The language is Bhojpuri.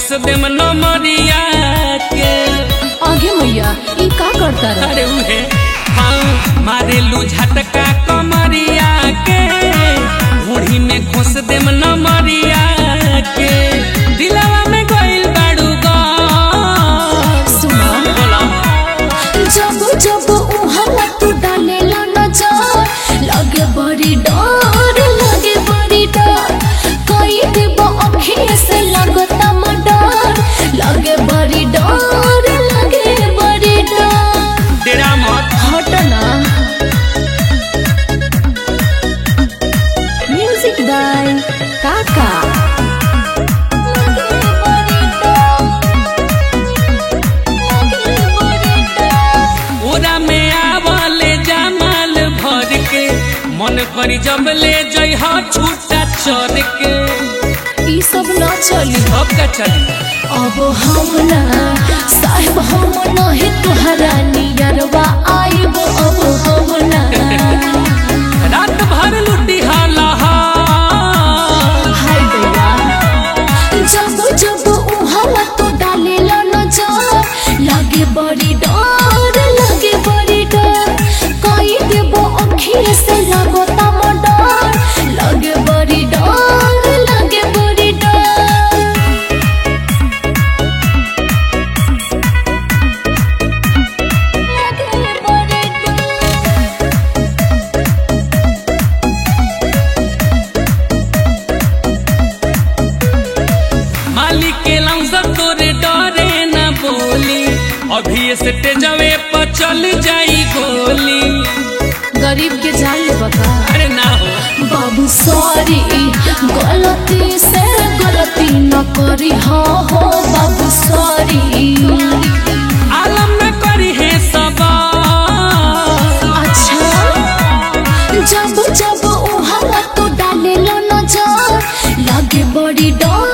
खोस देम नमरिया के आगे मैया ई का करता रहा अरे उहे हाँ मारेलू झटका कमरिया के मुड़ी में खोस देम नमरिया के दिलवा में गइल बाड़ू गा सुना बोला जब जब उहला तू डालेला नजर लगे बड़ी डर लगे बड़ी डर कई देब अखिए से लगता मडर लगे बड़ी डर लगे बड़ी डर तेरा मत हट ना म्यूजिक बाय काका लगे बड़ी डर लगे बड़ी डर ओरा में आवले जमाल भर के मन करी जब ले जई हा छूटा चर के ई सब ना चली अब का चली अब हम ना साहेब हम नहीं तुहरा नियरवा आइब अब हम ना रात भर लुटी हाला हाय दैया जब जब उहाला तो डालेला नजर लगे बड़ी डर लगे बड़ी डर कई देबो अखिए से लगता मडर लगे बड़ी डर लगे बड़ी डर लगे बड़ी डर मालिक के लंसर तोरे डरे न बोली अभी से तेजवे पर चल जाई गोली गरीब के जान ले बता अरे ना हो बाबू सॉरी गलती से गलती न करी हाँ हो बाबू सॉरी आलम न करी है सबा अच्छा जब जब उहाला तो डाले लो नजर लगे बड़ी डर